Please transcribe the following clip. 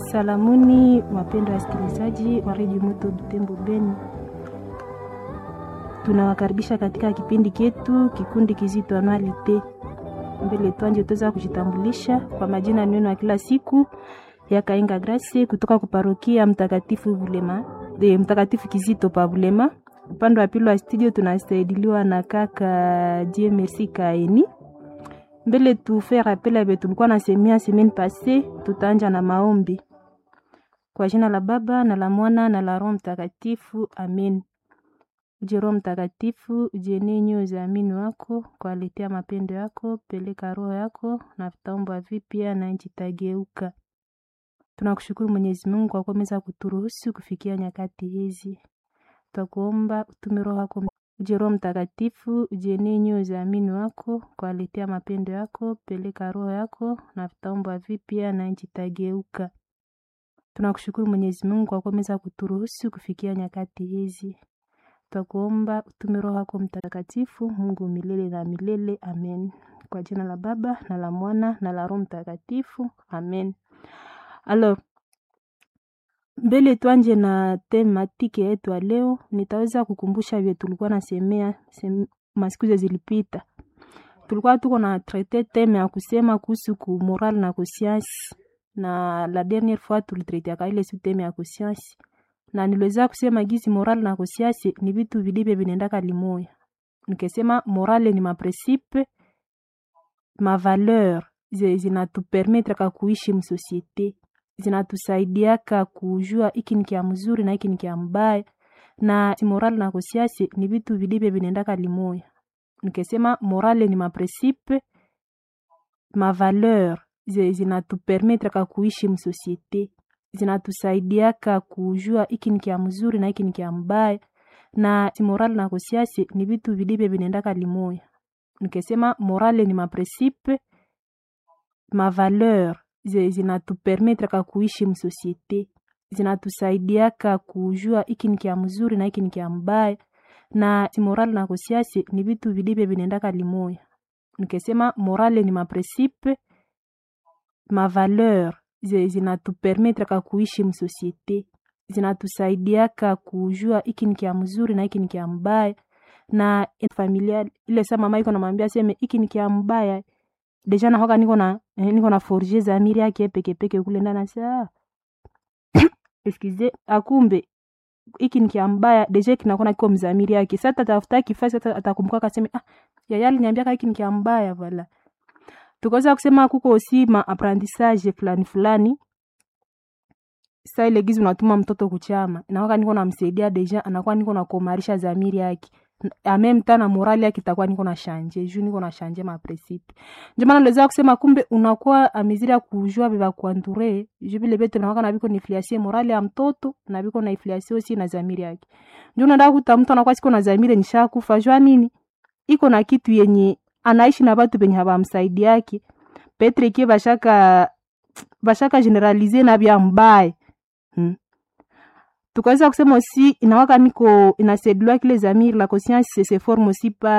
Salamuni wapendwa wasikilizaji wa redio Moto Butembo Beni, tunawakaribisha katika kipindi chetu kikundi kizito anualite. Mbele twanje tuweza kujitambulisha kwa majina neno ya kila siku ya Kainga Grace kutoka kuparokia Mtakatifu Bulema de Mtakatifu Kizito pa Bulema. Upande wa pili wa studio tunasaidiliwa na kaka Dieu Merci Kaeni. Mbele tufe rappel abe tulikuwa nasemia semaine passée, tutaanja na maombi kwa jina la Baba na la Mwana na la Roho Mtakatifu, amen. Uje Roho Mtakatifu, ujenie nyoyo za amini wako kwa aletea mapendo yako, peleka roho yako na vitaomba vipya na nchi tageuka. Tunakushukuru Mwenyezi Mungu kwa kuweza kuturuhusu kufikia nyakati hizi. Twakuomba utume roho yako uje Roho Mtakatifu, ujenie nyoyo za amini wako kwa aletea mapendo yako, peleka roho yako na vitaomba vipya na nchi tageuka. Tunakushukuru Mwenyezi Mungu kwa kuweza kuturuhusu kufikia nyakati hizi. Twakuomba utume roho yako Mtakatifu, Mungu milele na milele, amen. Kwa jina la Baba na la Mwana na la Roho Mtakatifu, amen. Alors, mbele tuanje na tematike yetu ya leo, nitaweza kukumbusha vile tulikuwa nasemea sem, masiku zilipita. Tulikuwa tuko na traite teme ya kusema kuhusu ku moral na conscience, na la dernière fois tulitraitiaka ile su teme ya conscience, na niliweza kusema gizi moral na conscience ni vitu vilivyo vinaendaka limoya. Nikesema morale ni mapresipe mavaleur zinatupermetraka kuishi msosiete zinatusaidiaka kujua iki ni kia mzuri na iki ni kia mbaya, na moral na conscience ni vitu vilivyo vinaendaka limoya. Nikesema morale ni mapresipe mavaleur zinatupermetraka kuishi msosiete zinatusaidiaka kujua iki ni kia mzuri na iki ni kia mbaya, na moral na conscience ni vitu vilivyo vinaendaka limoya. Nikesema morale ni mapresipe mavaleur zinatupermetraka kuishi msosiete zinatusaidiaka kujua iki ni kia mzuri na iki ni kia mbaya, na moral na conscience ni vitu vilivyo vinaendaka limoya. Nikesema morale ni mapresipe mavaleur zinatupermetraka kuishi msosiete zinatusaidiaka kujua iki ni kia mzuri na iki ni kia mbaya, na familia ile sa mama iko namwambia seme iki ni kia mbaya deja nahoka niko na eh, niko na forger zamiri yake peke peke kule ndani sa excuse akumbe iki ni kia mbaya deja kinakuwa kiko mzamiri yake sasa tatafuta kifasi sasa atakumbuka kaseme ah yaya aliniambia iki ni kia mbaya wala tukaweza kusema kuko osi ma apprentissage fulani fulani sa ile gizi unatuma mtoto kuchama nahoka niko namsaidia deja anakuwa niko na komarisha zamiri yake amem tana morali yake itakuwa niko na shanje juu niko na shanje ma principe ndio maana niliweza kusema kumbe unakuwa amiziri ya kujua biba kuanture juu vile vitu nakuwa na biko nifliasie morali ya mtoto na biko na ifliasie osi na zamiri yake ndio unaenda kuta mtu anakuwa siko na zamiri nishakufa jua nini iko na kitu yenye anaishi na watu penye hawamsaidi yake Petre kie bashaka bashaka generalize na bya mbaya hmm tukaweza kusema aussi inawaka niko inasedulwa kile zamiri la conscience se forme aussi par